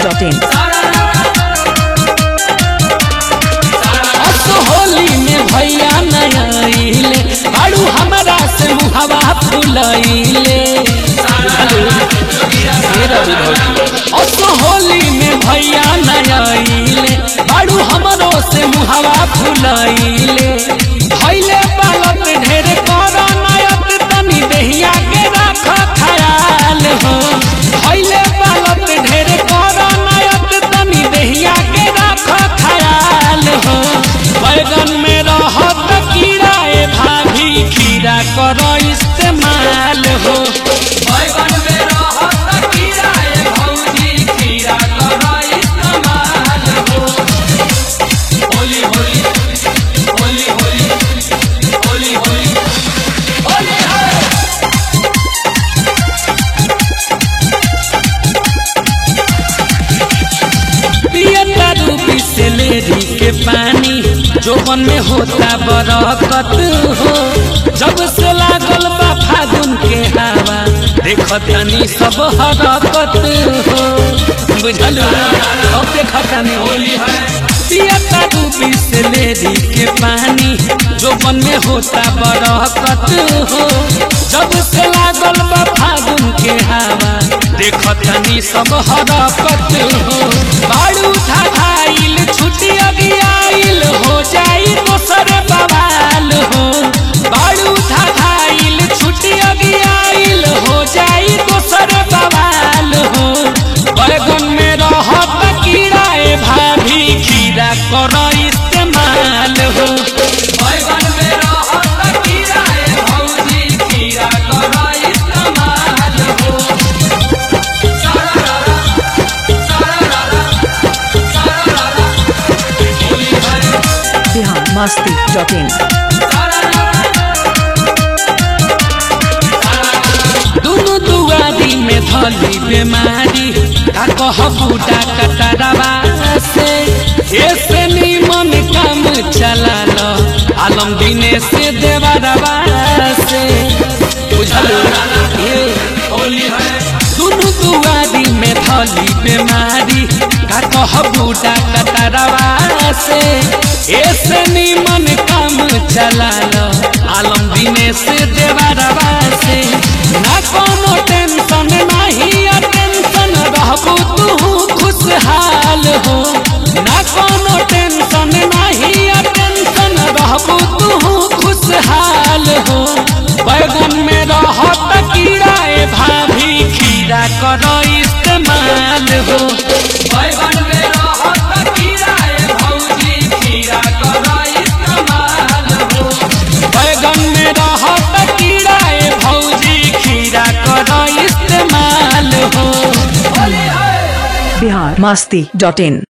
masti.in. अस होली में भैया नयाइले बाड़ू हमारा से मुहवा फुलैले अस होली में भैया नयाइले बाड़ू हमरो से मुहवा फुलैले भैले बालत ढेर कर नयत तनी देहिया के राख खयाल हो भैले बालत ढेर कर नयत तनी देहिया के राख खयाल हो बैगन में रहत कीड़ा ए भाभी खीरा कर इस्तेमाल हो बैगन में रहत कीड़ा ए भौजी खीरा कर इस्तेमाल हो होली होली होली होली होली होली होली है पियता रूपी से लेरी के पानी जोबन में होता बरकत हो जब से लागल बा फागुन के हवा देखतनी सब हरकत हो बुझल अब देखतनी होली है पियता रूपी से लेरी के पानी जोबन में होता बरकत हो जब से लागल बा फागुन के हवा देखतनी सब हरकत हो बाड़ू धाइल छुट्टी अभी आइल हो जाई दोसर बवाल हो बाड़ू धाइल छुट्टी अभी आइल हो जाई दोसर बवाल हो बैगन में रहत कीड़ा ए भाभी खीरा कर इस्तेमाल हो बैगन में रहत कीड़ा ए भौजी खीरा कर इस्तेमाल हो Bihar masti.in. दुनु दुआरी में धली बीमारी का कह बूढ़ा कटरवा से ऐसे निमन काम चला लो आलम दिने से देवरवा से बुझल ये होली है दुनु दुआरी में धली बीमारी का कह बूढ़ा कटरवा से ऐसे निमन काम चला लो आलम दिने से देवरवा से ना कोनो टेंशन नहीं टेंशन रहबू तू खुशहाल हो ना कोनो टेंशन नहीं टेंशन रहबू तू खुशहाल हो बैगन में रहत कीड़ा ए भाभी खीरा कर इस्तेमाल हो बैगन में रहत कीड़ा ए भौजी खीरा कर इस्तेमाल हो बैगन में रहत कीड़ा ए भौजी खीरा कर इस्तेमाल हो Bihar masti.in.